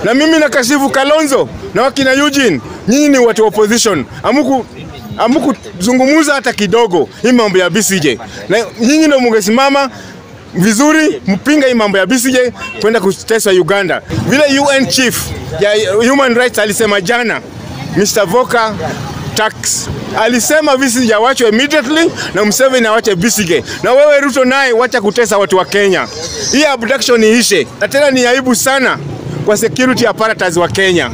Na mimi nakashifu Kalonzo na wakina Eugene, nyinyi ni watu wa opposition, amuku amukuzungumuza hata kidogo hii mambo ya BCJ, na nyinyi ndio mungesimama vizuri mpinga hii mambo ya BCJ kwenda kuteswa Uganda, vile UN chief ya human rights alisema jana, Mr. Voka Tax alisema BCJ awachwe immediately na Museveni awache BCJ, na wewe Ruto naye wacha kutesa watu wa Kenya. Hii abduction iishe, na tena ni aibu sana kwa security apparatus wa Kenya.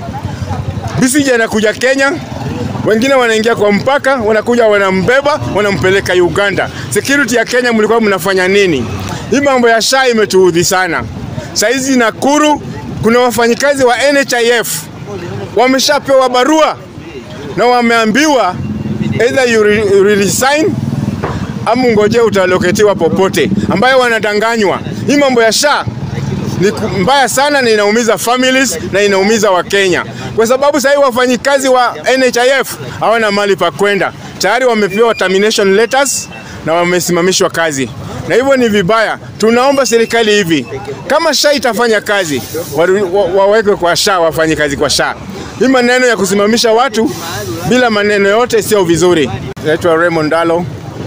BCJ anakuja Kenya, wengine wanaingia kwa mpaka, wanakuja wanambeba, wanampeleka Uganda. Security ya Kenya mlikuwa mnafanya nini? Hii mambo ya SHA imetuudhi sana. Saizi Nakuru kuna wafanyikazi wa NHIF wameshapewa barua na wameambiwa either you, re, you resign ama ngoje utaloketiwa popote, ambayo wanadanganywa. Hii mambo ya SHA ni mbaya sana na inaumiza families na inaumiza Wakenya kwa sababu sahii wafanyikazi wa NHIF hawana mali pa kwenda, tayari wamepewa termination letters na wamesimamishwa kazi, na hivyo ni vibaya. Tunaomba serikali hivi, kama SHA itafanya kazi wa, wa, wawekwe kwa SHA, wafanye kazi kwa SHA. Hii maneno ya kusimamisha watu bila maneno yote sio vizuri. Naitwa Raymond Dalo,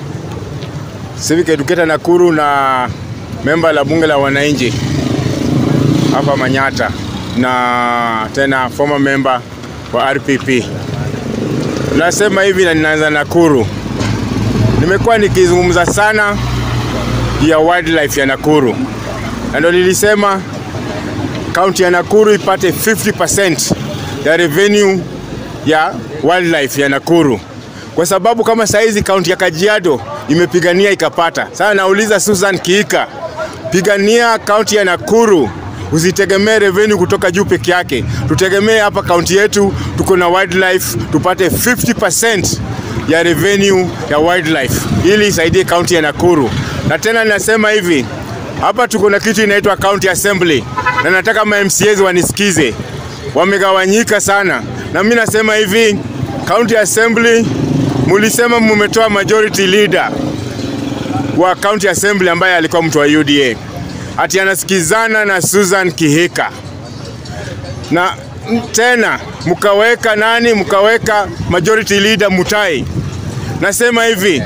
civic educator Nakuru na memba la bunge la wananchi hapa Manyata na tena former member wa RPP. Nasema hivi na ninaanza Nakuru. Nimekuwa nikizungumza sana ya wildlife ya Nakuru, na ndio nilisema kaunti ya Nakuru ipate 50% ya revenue ya wildlife ya Nakuru, kwa sababu kama saizi kaunti ya Kajiado imepigania ikapata. Sasa nauliza Susan Kiika, pigania kaunti ya Nakuru usitegemee revenue kutoka juu peke yake, tutegemee hapa kaunti yetu tuko na wildlife, tupate 50% ya revenue ya wildlife ili isaidie kaunti ya Nakuru. Na tena ninasema hivi, hapa tuko na kitu inaitwa county assembly, na nataka ma MCAs wanisikize, wamegawanyika sana, na mimi nasema hivi, county assembly mulisema mumetoa majority leader wa county assembly ambaye alikuwa mtu wa UDA ati anasikizana na Susan Kihika na tena mkaweka nani, mkaweka majority leader Mutai. Nasema hivi,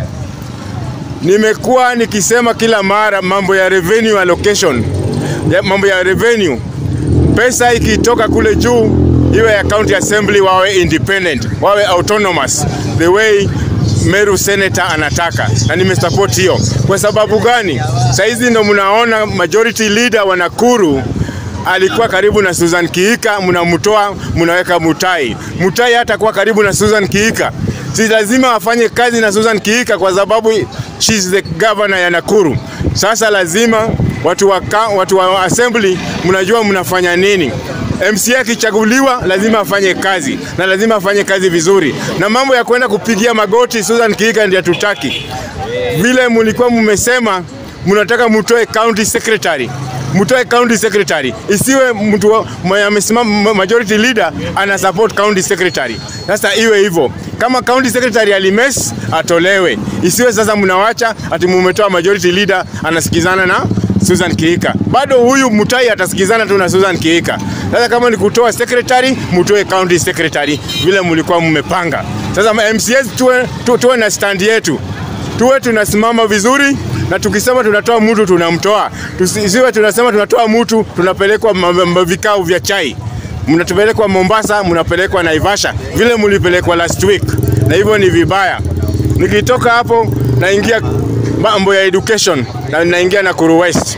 nimekuwa nikisema kila mara mambo ya revenue allocation, ya mambo ya revenue, pesa ikitoka kule juu iwe ya county assembly wawe independent, wawe autonomous the way Meru senator anataka, na nimesupport hiyo. Kwa sababu gani? Saizi ndo mnaona majority leader wa Nakuru alikuwa karibu na Susan Kiika, mnamtoa mnaweka Mutai. Mutai hata kuwa karibu na Susan Kiika, si lazima afanye kazi na Susan Kiika kwa sababu she's the governor ya Nakuru. Sasa lazima watu wa, watu wa assembly mnajua mnafanya nini. MCA akichaguliwa lazima afanye kazi na lazima afanye kazi vizuri, na mambo ya kwenda kupigia magoti Susan Kiika ndiye tutaki. Vile mlikuwa mmesema mnataka mtoe county secretary, mtoe county secretary, isiwe mtu amesimama majority leader ana support county secretary. Sasa iwe hivyo, kama county secretary alimes atolewe, isiwe sasa mnawacha ati mumetoa majority leader anasikizana na Susan Kiika. Bado huyu Mutai atasikizana tu na Susan Kiika. Sasa kama ni kutoa secretary, mtoe county secretary vile mlikuwa mmepanga. Sasa MCAs tuwe, tu, tuwe na stand yetu, tuwe tunasimama vizuri na tukisema tunatoa mtu tunamtoa, tusiwe tunasema tunatoa mtu tunapelekwa vikao vya chai, mnatupelekwa Mombasa, mnapelekwa Naivasha vile mlipelekwa last week, na hivyo ni vibaya. Nikitoka hapo naingia mambo ya education na naingia Nakuru West.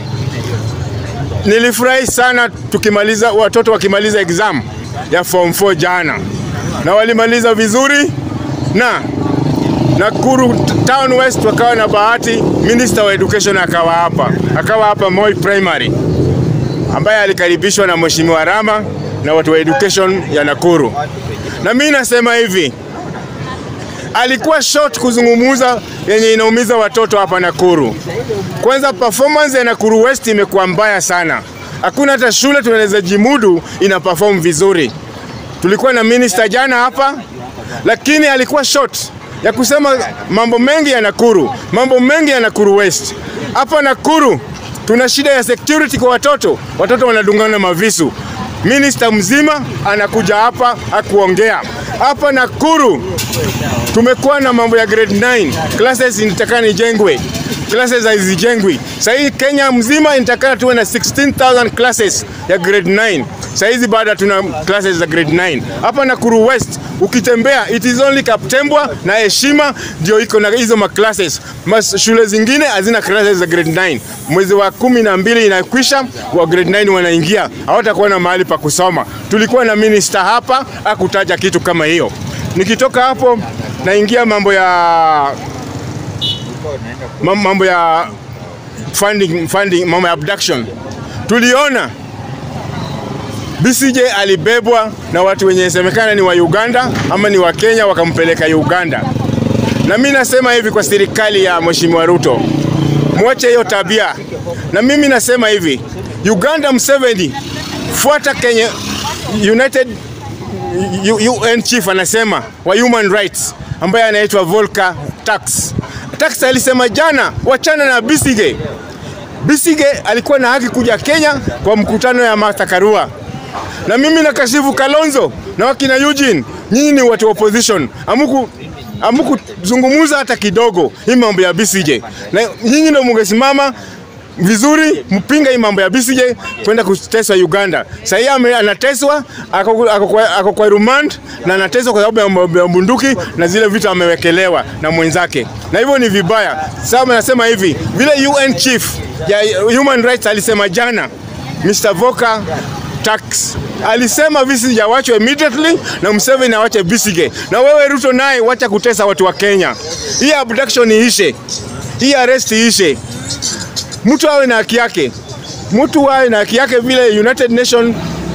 Nilifurahi sana tukimaliza, watoto wakimaliza exam ya form 4 jana, na walimaliza vizuri, na Nakuru Town West wakawa na bahati, minister wa education akawa hapa, akawa hapa Moi Primary, ambaye alikaribishwa na Mheshimiwa Rama na watu wa education ya Nakuru. Na mimi nasema hivi, alikuwa short kuzungumuza yenye inaumiza watoto hapa Nakuru. Kwanza performance ya Nakuru West imekuwa mbaya sana, hakuna hata shule tunaweza jimudu ina perform vizuri. Tulikuwa na minister jana hapa, lakini alikuwa short ya kusema mambo mengi ya Nakuru, mambo mengi ya Nakuru West. Hapa Nakuru tuna shida ya security kwa watoto, watoto wanadungana mavisu Minista mzima anakuja hapa akuongea hapa Nakuru. Tumekuwa na mambo ya grade 9 classes inatakana ijengwe, classes hazijengwi. Sasa hii Kenya mzima inatakana tuwe na 16000 classes ya grade 9. Sasa hizi bado tuna classes za grade 9 hapa Nakuru West. Ukitembea it is only Kaptembwa na Heshima ndio iko na hizo ma classes. Mas shule zingine hazina classes za grade 9. Mwezi wa kumi na mbili inakwisha, wa grade 9 wanaingia, hawatakuwa na mahali pa kusoma. Tulikuwa na minister hapa akutaja kitu kama hiyo. Nikitoka hapo naingia mambo ya mam- mambo ya funding, funding, mambo ya abduction. Tuliona BCJ alibebwa na watu wenye semekana ni wa Uganda ama ni wa Kenya wakampeleka Uganda. Na mimi nasema hivi kwa serikali ya Mheshimiwa Ruto, mwache hiyo tabia. Na mimi nasema hivi, Uganda Museveni, fuata Kenya United U- UN chief anasema wa human rights ambaye anaitwa Volker Tax. Tax alisema jana, wachana na Besigye. Besigye alikuwa na haki kuja Kenya kwa mkutano ya Martha Karua. Na mimi nakashifu Kalonzo na wakina Eugene, nyinyi ni watu wa opposition, amuku amukuzungumuza hata kidogo hii mambo ya Besigye, na nyinyi ndio mungesimama vizuri mpinga hii mambo ya Besigye kwenda kuteswa Uganda. Sasa yeye ame- anateswa ako ako kwa- ako kwa remand na anateswa kwa sababu ya mambo ya bunduki na zile vitu amewekelewa na mwenzake, na hivyo ni vibaya. Sasa nasema hivi, vile UN chief ya human rights alisema jana, Mr. Volker Tax alisema Besigye awachwe immediately na Museveni awache Besigye, na wewe Ruto naye wacha kutesa watu wa Kenya. Hii abduction iishe, hii arrest iishe mtu awe na haki yake, mtu awe na haki yake vile United Nation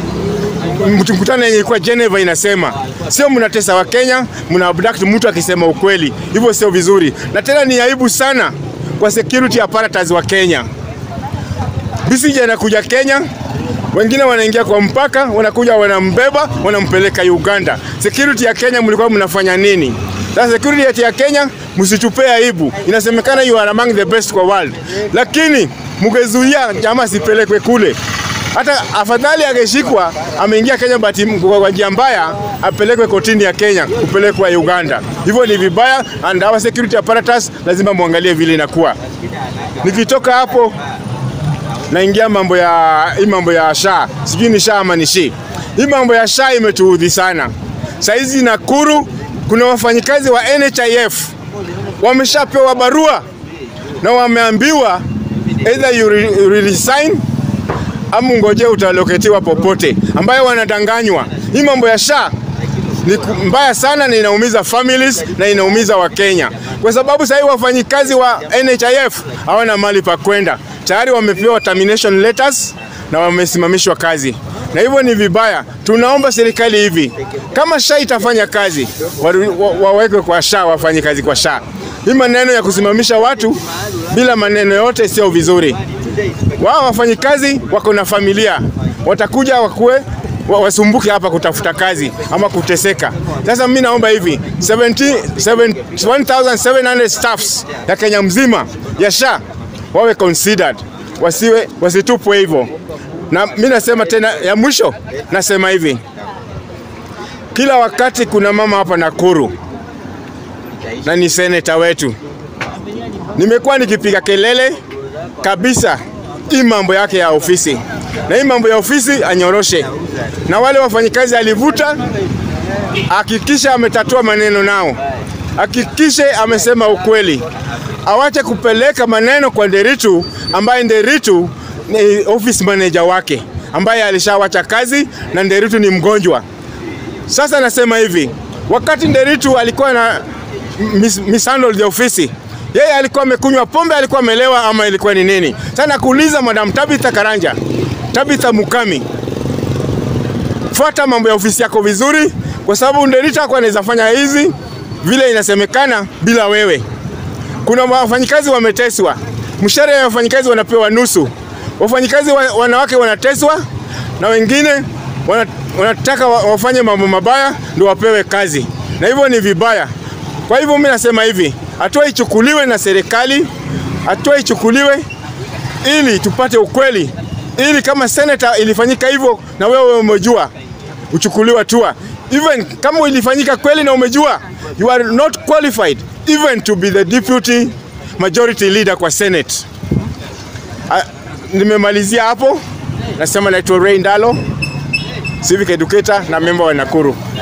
mkutano yenye ilikuwa Geneva inasema, sio mnatesa wa Kenya, mna abduct mtu akisema ukweli, hivyo sio vizuri, na tena ni aibu sana kwa security apparatus wa Kenya. Besigye anakuja Kenya, wengine wanaingia kwa mpaka, wanakuja wanambeba, wanampeleka Uganda. Security ya Kenya mlikuwa mnafanya nini? Sasa security ya Kenya msitupee aibu. Inasemekana you are among the best kwa world, lakini mgezuia jamaa sipelekwe kule. Hata afadhali angeshikwa ameingia Kenya bahati kwa njia mbaya, apelekwe kotini ya Kenya kupelekwa Uganda. Hivyo ni vibaya, and our security apparatus lazima muangalie vile inakuwa. Nikitoka hapo naingia mambo ya hii mambo ya SHA, sijui ni SHA ama ni SHI. Hii mambo ya SHA imetuudhi sana. Saizi Nakuru kuna wafanyikazi wa NHIF wameshapewa barua na wameambiwa either you re you resign ama ngoje utaloketiwa popote, ambayo wanadanganywa. Hii mambo ya SHA ni ku- mbaya sana na inaumiza families na inaumiza Wakenya kwa sababu sasa hivi wafanyikazi wa NHIF hawana mali pa kwenda, tayari wamepewa termination letters na wamesimamishwa kazi, na hivyo ni vibaya. Tunaomba serikali hivi, kama SHA itafanya kazi waru- wa- wawekwe kwa SHA, wafanye kazi kwa SHA. Hii maneno ya kusimamisha watu bila maneno yote sio vizuri. Wao wafanyikazi wako na familia, watakuja wakuwe wa- wasumbuke hapa kutafuta kazi ama kuteseka. Sasa mimi naomba hivi 70 7 1700 staffs ya Kenya mzima ya SHA wawe considered, wasiwe wasitupwe hivyo. Na mimi nasema tena ya mwisho, nasema hivi, kila wakati kuna mama hapa Nakuru na ni seneta wetu, nimekuwa nikipiga kelele kabisa hii mambo yake ya ofisi, na hii mambo ya ofisi anyoroshe, na wale wafanyikazi alivuta, hakikisha ametatua maneno nao, hakikishe amesema ukweli, awache kupeleka maneno kwa Nderitu ambaye Nderitu ni office manager wake ambaye alishawacha kazi na Nderitu ni mgonjwa. Sasa nasema hivi, wakati Nderitu alikuwa na mis mishandle the ofisi, yeye alikuwa amekunywa pombe, alikuwa amelewa ama ilikuwa ni nini? Sasa nakuuliza Madam Tabitha Karanja, Tabitha Mukami, fuata mambo ya ofisi yako vizuri, kwa sababu Nderitu hakuwa anaweza fanya hizi vile inasemekana bila wewe. Kuna wafanyikazi wameteswa, mshahara ya wafanyikazi wanapewa nusu, wafanyikazi wa, wanawake wanateswa na wengine wana, wanataka wa- wafanye mambo mabaya ndio wapewe kazi, na hivyo ni vibaya. Kwa hivyo mimi nasema hivi, hatua ichukuliwe na serikali, hatua ichukuliwe ili tupate ukweli ili kama senator ilifanyika hivyo na wewe umejua uchukuliwe hatua. Even kama ilifanyika kweli na umejua, you are not qualified even to be the deputy majority leader kwa Senate. Ah, Nimemalizia hapo, nasema naitwa Ray Ndalo, civic educator na member wa Nakuru.